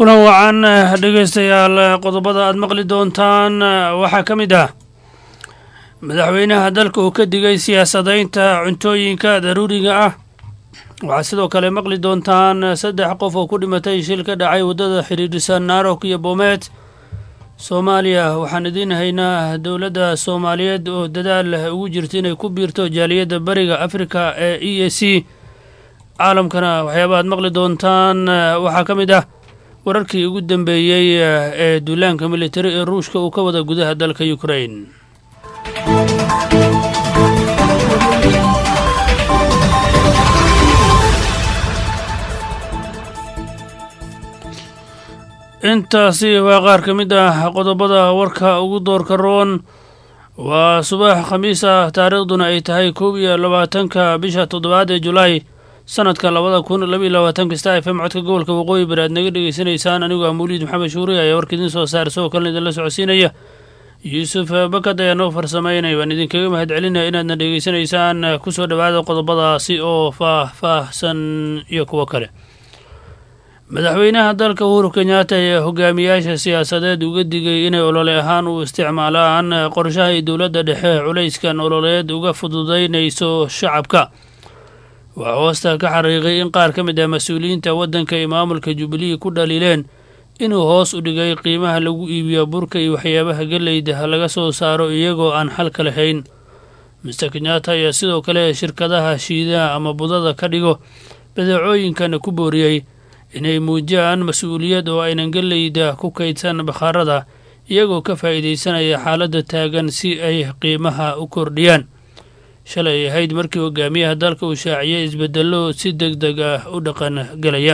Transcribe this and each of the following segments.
kulan wacan dhegeystayaal qodobada aad maqli doontaan waxaa ka mid ah madaxweynaha dalka uu ka digay siyaasadaynta cuntooyinka daruuriga ah waxaa sidoo kale maqli doontaan saddex qof oo ku dhimatay shil ka dhacay waddada xidhiidhisa naarok iyo boomeet soomaaliya waxaan idiin haynaa dowladda soomaaliyeed oo dadaal ugu jirta inay ku biirto jaaliyadda bariga afrika ee e a c caalamkana waxyaaba aad maqli doontaan waxaa ka mid ah wararkii ugu dambeeyey ee duulaanka militari ee ruushka uu ka wada gudaha dalka ukrain intaasi waa qaar ka mid ah qodobada warka ugu doorka roon waa subax khamiis ah taariikhduna ay tahay koob iyo labaatanka bisha toddobaad ee julaay sanadka labada kun labaiyo labaatanka star f m codka gobolka waqooyi bari aad naga dhegeysanaysaan anigu ah mawliid maxamed shuuri ayaa warka idiin soo saar isagoo kalena idinla socodsiinaya yuusuf bakad ayaa noo farsamaynaya waan idinkaga mahad celinaya inaadna dhegeysanaysaan kusoo dhowaada qodobadaasi oo faah-faahsan iyo kuwo kale madaxweynaha dalka uhuru kenyaata ayaa hogaamiyaasha siyaasadeed uga digay inay olole ahaan u isticmaalaan qorshahay dowladda dhexe culayskan ololeed uga fududaynayso shacabka waxaa hoosta ka xariiqay in qaar ka mid ah mas-uuliyiinta waddanka ay maamulka jubilee ku dhaliileen inuu hoos u dhigay qiimaha lagu iibiyo burka iyo waxyaabaha geleyda laga soo saaro iyagoo aan xalka lahayn mister kenyaata ayaa sidoo kale shirkadaha shiidaha ama budada ka dhigo badeecooyinkana ku booriyey inay muujiyaan mas-uuliyad oo aynan geleyda ku kaydsan bakhaarada iyagoo ka faa'iidaysanaya xaaladda taagan si ay qiimaha u kordhiyaan shalay ahayd markii hogaamiyaha dalka uu shaaciyey isbeddello si deg deg ah u dhaqan gelaya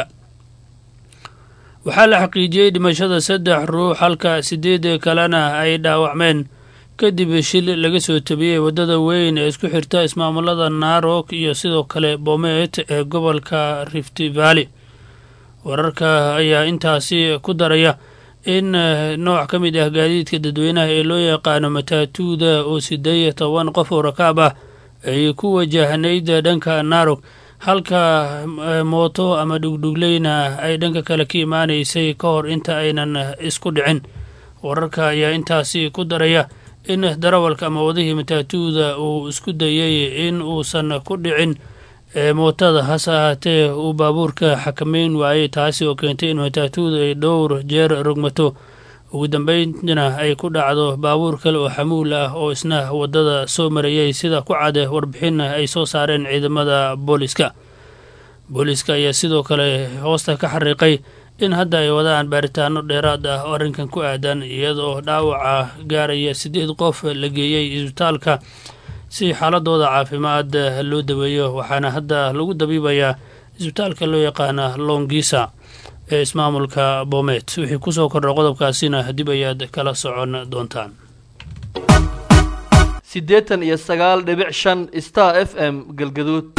waxaa la xaqiijiyey dhimashada saddex ruux halka siddeed kalena ay dhaawacmeen kadib shil laga soo tabiyey waddada weyn ee isku xirta ismaamulada naarok iyo sidoo kale boomeet ee gobolka rift valley wararka ayaa intaasi ku daraya in nooc ka mid ah gaadiidka dadweynaha ee loo yaqaano mataatuuda oo sideed toban qof oo rakaab ah ay ku wajahnayd dhanka naarog halka mooto ama dhugdhugleyna ay dhanka kale ka imaanaysay ka hor inta aynan isku dhicin wararka ayaa intaasi ku daraya in darawalka ama wadihii mataatuuda uu isku dayey in uusan ku dhicin mootada hase ahaatee uu baabuurka xakameyn waayey taasi oo keentay in mataatuuda ay dhowr jeer rogmato ugu dambeyntina ay ku dhacdo baabuur kale oo xamuul ah oo isna waddada soo marayay sida ku cade warbixin ay soo saareen ciidamada booliska booliska ayaa sidoo kale hoosta ka xariiqay in hadda ay wadaan baaritaano dheeraad ah oo arrinkan ku aadan iyadaoo dhaawaca gaaraya siddeed qof la geeyey isbitaalka si xaaladooda caafimaad loo daweeyo waxaana hadda lagu dabiibayaa isbitaalka loo yaqaana longisa ee ismaamulka boomeet wixii kusoo kordha qodobkaasina dib ayaad kala socon doontaan siddeetan iyo sagaal dhibic shan star f m galgaduud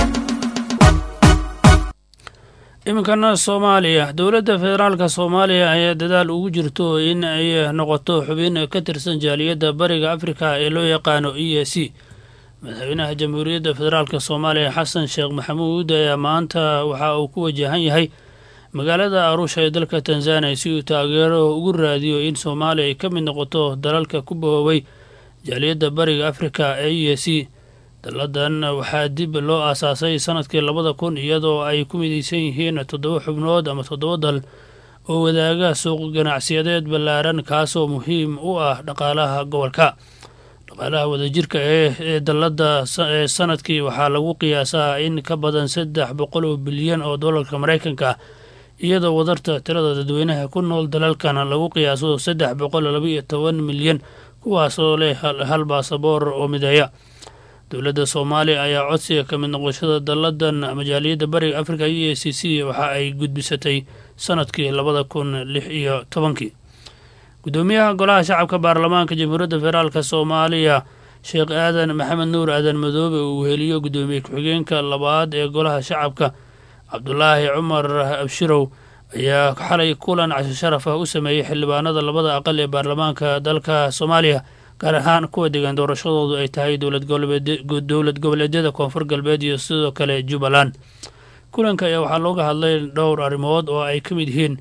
iminkana soomaaliya dowladda federaalka soomaaliya ayaa dadaal ugu jirto in ay noqoto xubin ka tirsan jaaliyadda bariga afrika ee loo yaqaano e a c madaxweynaha jamhuuriyadda federaalk soomaaliya xasan sheekh maxamuud ayaa maanta waxa uu ku wajahan yahay magaalada arusha ee dalka tanzaniya si uu taageero ugu raadiyo in soomaaliya ay ka mid noqoto dalalka ku bahoobay jaaliyadda bariga afrika ee e a c dalladan waxaa dib loo aasaasay sanadkii labada kun iyadoo ay ku midaysan yihiin toddoba xubnood ama toddoba dal oo wadaaga suuq ganacsiyadeed ballaaran kaasoo muhiim u ah dhaqaalaha gobolka dhaqaalaha wadajirka ee dalladda ee sanadkii waxaa lagu qiyaasaa in ka badan saddex boqol oo bilyan oo dollarka maraykanka ah iyadoo wadarta tirada dadweynaha ku nool dalalkan lagu qiyaaso saddex boqol labaiyo toban milyan kuwaasoo leh hal baasaboor oo mideeya dowladda soomaaliya ayaa codsiga ka mid noqoshada dalladan majaaliyadda bariga afrika e a c c waxa ay gudbisatay sanadkii labada kun lix iyo tobankii gudoomiyaha golaha shacabka baarlamaanka jamhuuriyadda federaalk soomaaliya sheekh aadan maxamed nuur aadan madoobe uu weheliyo gudoomiye ku-xigeenka labaad ee golaha shacabka cabdulaahi cumar abshirow ayaa xalay kulan casho sharaf ah u sameeyey xildhibaanada labada aqal ee baarlamaanka dalka soomaaliya gaar ahaan kuwa degan doorashadoodu ay tahay dowlad goboleedyada koonfur galbeed iyo sidoo kale jubbaland kulanka ayaa waxaa looga hadlay dhowr arrimood oo ay ka mid yihiin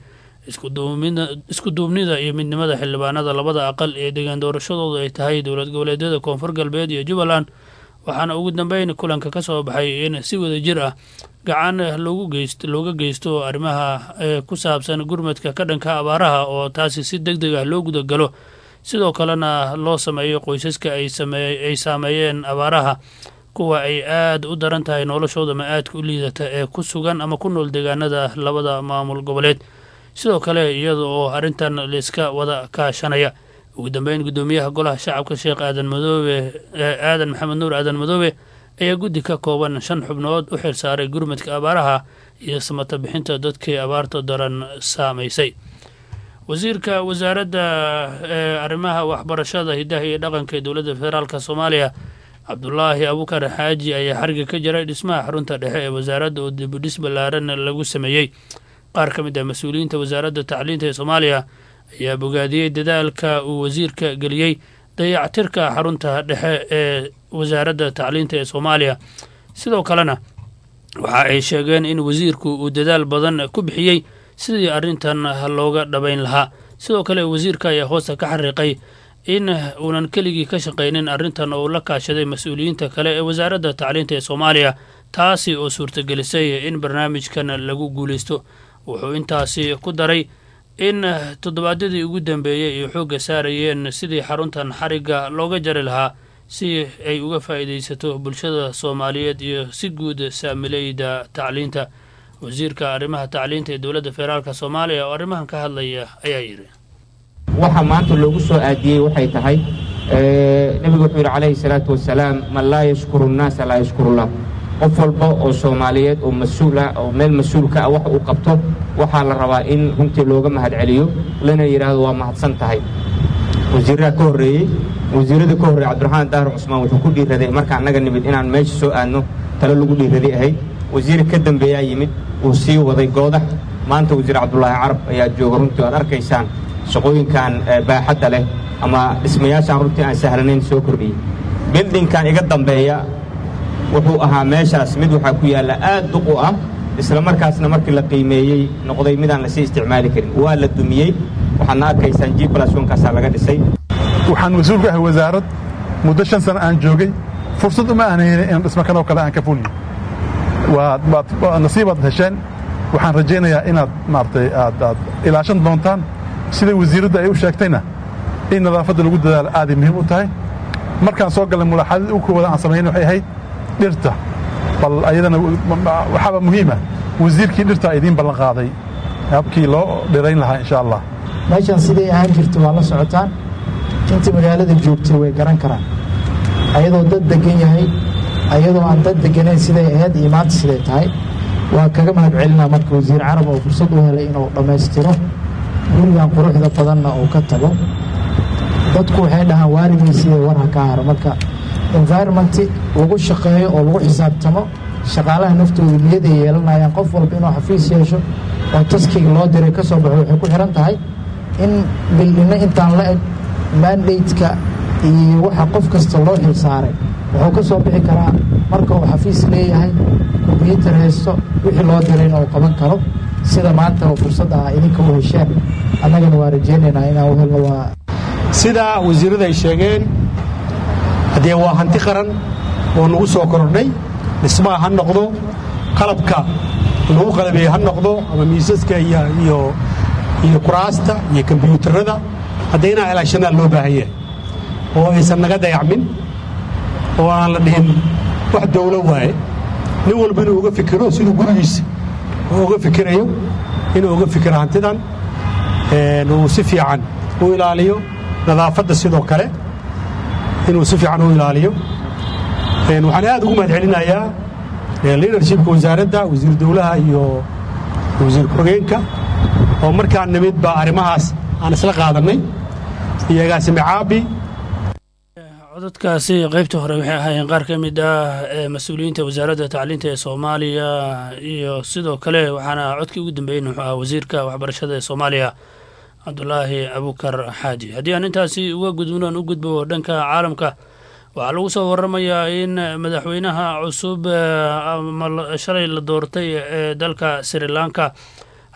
isku duubnida iyo midnimada xildhibaanada labada aqal ee degaan doorashadoodu ay tahay dowlad goboleedyada koonfur galbeed iyo jubbaland waxaana ugu dambeyn kulanka ka soo baxay in si wada jir ah gacan looga geysto arrimaha ku saabsan gurmadka ka dhanka abaaraha oo taasi si deg deg ah loo gudagalo sidoo kalena loo sameeyo qoysaska ay saameeyeen abaaraha kuwa ay aada u daran tahay noloshooda ma aadka u liidata ee ku sugan ama ku nool deegaanada labada maamul goboleed sidoo kale iyada oo arrintan laiska wada kaashanaya ugu dambeyn guddoomiyaha golaha shacabka sheekh aadan madoobe aadan maxamed nuur aadan madoobe ayaa guddi ka kooban shan xubnood u xil saaray gurmadka abaaraha iyo samata bixinta dadkii abaarta daran saamaysay wasiirka wasaaradda arrimaha waxbarashada hidaha iyo dhaqanka ee dowladda federaalk soomaaliya cabdulaahi abukar xaaji ayaa xariga ka jiray dhismaha xarunta dhexe ee wasaaradda oo dibudhis ballaaran lagu sameeyey qaar ka mid ah mas-uuliyiinta wasaaradda tacliinta ee soomaaliya ayaa bogaadiyey dadaalka uu wasiirka geliyey dayactirka xarunta dhexe ee wasaaradda tacliinta ee soomaaliya sidoo kalena waxa ay sheegeen in wasiirku uu dadaal badan ku bixiyey sidii arrintan looga dhabayn lahaa sidoo kale wasiirka ayaa hoosta ka xariiqay in uunan keligii ka shaqaynin arrintan oo la kaashaday mas-uuliyiinta kale ee wasaaradda tacliinta ee soomaaliya taasi oo suurtagelisay in barnaamijkan lagu guulaysto wuxuu intaasi ku daray in toddobaadyadii ugu dambeeyey ay xoogga saarayeen sidii xaruntan xarigga looga jari lahaa si ay uga faa'iidaysato bulshada soomaaliyeed iyo si guud saamileyda tacliinta wasiirka arrimaha tacliinta ee dowladda federaalk soomaaliya oo arrimahan ka hadlaya ayaa yidhi waxa maanta loogu soo aadiyey waxay tahay nebigu wuxuu yidhi calayhi salaatu wasalaam man laa yashkuru nnaasa laa yashkurullah qof walba oo soomaaliyeed oo mas-uul ah oo meel mas-uulka ah wax uu qabto waxaa la rabaa in runtii looga mahad celiyo lana yidhaahdo waa mahadsan tahay wasiirraha ka horreeyey wasiirrada ka horreeyey cabdiraxmaan daahir cusmaan wuxuu ku dhiiraday marka annaga nimid inaan meesha soo aadno talo lagu dhiiraday ahayd wasiir ka dambeeyaa yimid wuu sii waday goodax maanta wasiir cabdulaahi carab ayaa jooga runtii aad arkaysaan shaqooyinkan baaxadda leh ama dhismayaashaan runtii aan sahlanayn soo kordhiyey bildinkan iga dambeeya wuxuu ahaa meeshaas mid waxaa ku yaalla aad duq u ah isla markaasna markii la qiimeeyey noqday midaan lasii isticmaali karin waa la dumiyey waxaadna arkaysaan g blasnkaasaa laga dhisay waxaan mas-uul ka ahay wasaarad muddo shan sano aan joogay fursad uma aan helin in dhismo kanoo kale aan ka fulni nasiibaad hesheen waxaan rajaynayaa inaad maaragtay aad aad ilaashan doontaan sida wasiiradda ay u sheegtayna in nadaafadda lagu dadaalo aaday muhiim u tahay markaan soo galnay mulaaxadadii u koowaada aan samayn waxay ahayd dhirta bal ayadana waxaaba muhiima wasiirkii dhirta idiin ballan qaaday habkii loo dhirayn lahaa insha allah meeshaan siday ahaan jirta waa la socotaan intii magaalada joogtay way garan karaan ayadoo dad deggan yahay ayadoo aan dad degganayn siday ahayd iyo maanta siday tahay waa kaga mahad celinaa marka wasiir carab oo fursad u helay inuu dhammaystiro gurigan quruxda badanna uu ka tago dadku waxay dhahaan waarimaysiiyo war ha ka haro marka environmenti lagu shaqeeyo oo lagu xisaabtamo shaqaalaha naftooda niyaday yeelanayaan qof walba inuu xafiis yeesho oo taskiga loo diray ka soo baxo waxay ku xihan tahay in bildhinno intaan la eg mandateka iyo waxa qof kasta loo xil saaray wuxuu ka soo bixi karaa marka uu xafiis leeyahay kombyuutar haysto wixii loo dirayna uu qaban karo sida maanta oo fursad ah idinka u hesheen annagana waa rajaynaynaa inaan u helno waa sidaa wasiirrada ay sheegeen haddee waa hanti qaran oo nagu soo kordhay dhismaha ha noqdo qalabka lagu qalabeeye ha noqdo ama miisaska iyo iyo kuraasta iyo kombyuutarada haddee inaa ilaashanaa loo baahan yahay oo aysan naga dayacmin oo aan la dhihin wax dawlo waaye nin walba inuu uga fikiro siduu gurigiisa uu uga fikirayo inuu uga fikiro hantidan uu si fiican u ilaaliyo nadaafadda sidoo kale inuu si fiican u ilaaliyo waxaan aad ugu mahad celinayaa liidarshipka wasaaradda wasiir dawlaha iyo wasiir ku-xigeenka oo markaan nimid baa arrimahaas aan isla qaadannay iyo agaasime caabi codadkaasi qaybta hore waxay ahaayeen qaar ka mid ah mas-uuliyiinta wasaaradda tacliinta ee soomaaliya iyo sidoo kale waxaana codkii ugu dambeeyeyna wuxuu ahaa wasiirka waxbarashada ee soomaaliya cabdulaahi abukar xaaji haddii aan intaasi uga gudbnoon u gudbo dhanka caalamka waxaa lagu soo waramayaa in madaxweynaha cusub shalay la doortay ee dalka sri lanka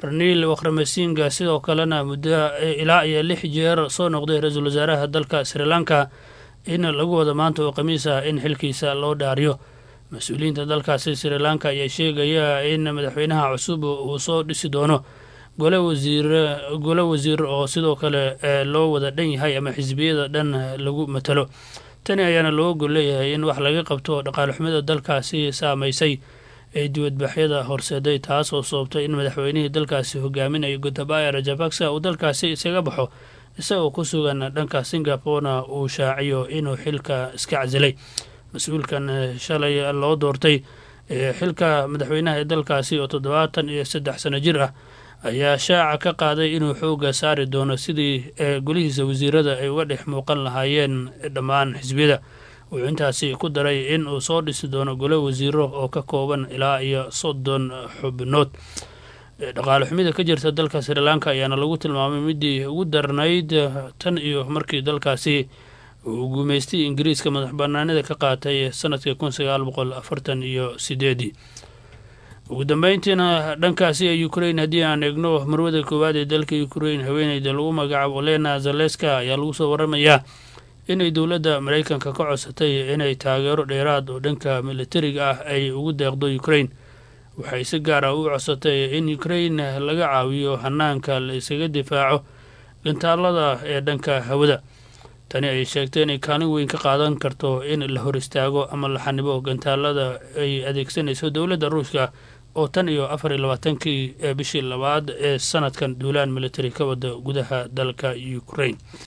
raniil wakramasinga sidoo kalena muddo ilaa iyo lix jeer soo noqday ra-iisul wasaaraha dalka sri lanka in lagu wada maanta oo khamiis ah in xilkiisa loo dhaariyo mas-uuliyiinta dalkaasi sri lanka ayaa sheegaya in madaxweynaha cusub uu soo dhisi doono gole wasiir gole wasiir oo sidoo kale loo wada dhan yahay ama xisbiyada dhan lagu matalo tani ayaana looga gol leeyahay in wax laga qabto dhaqaale xumida dalkaasi saamaysay ee dibadbaxyada horseeday taas oo sababtay in madaxweynihii dalkaasi hogaaminayo gotabaya rajabaksa uu dalkaasi isaga baxo isagoo ku sugan dhanka singaporena uu shaaciyo inuu xilka iska casilay mas-uulkan shalay loo doortay xilka madaxweynaha ee dalkaasi oo toddobaatan iyo saddex sano jir ah ayaa shaaca ka qaaday inuu xooga saari doono sidii golihiisa wasiirada ay uga dhex muuqan lahaayeen dhammaan xisbiyada wuxuu intaasi ku daray in uu soo dhisi doono gole wasiiro oo ka kooban ilaa iyo soddon xubnood dhaqaale xumida ka jirta dalka sri lanka ayaana lagu tilmaamay midii ugu darnayd tan iyo markii dalkaasi uu guumeystay ingiriiska madax banaanida ka qaatay sanadkii kun sagaal boqol afartan iyo sideedii ugu dambeyntiina dhankaasi ee ukrain haddii aan eegno marwada koowaad ee dalka ukrain haweeneyda lagu magacaabo olena zaleska ayaa lagu soo waramayaa inay dowladda maraykanka ka codsatay inay taageero dheeraad oo dhanka militariga ah ay ugu deeqdo ukrain waxay si gaar ah u codsatay in ukrain laga caawiyo hanaanka la isaga difaaco gantaalada ee dhanka hawada tani ay sheegtay inay kaalin weyn ka qaadan karto in la hor istaago ama la xanibo gantaalada ay adeegsanayso dowladda ruushka oo tan iyo afar iyo labaatankii ee bishii labaad ee sanadkan duulaan militari ka wada gudaha dalka ukrain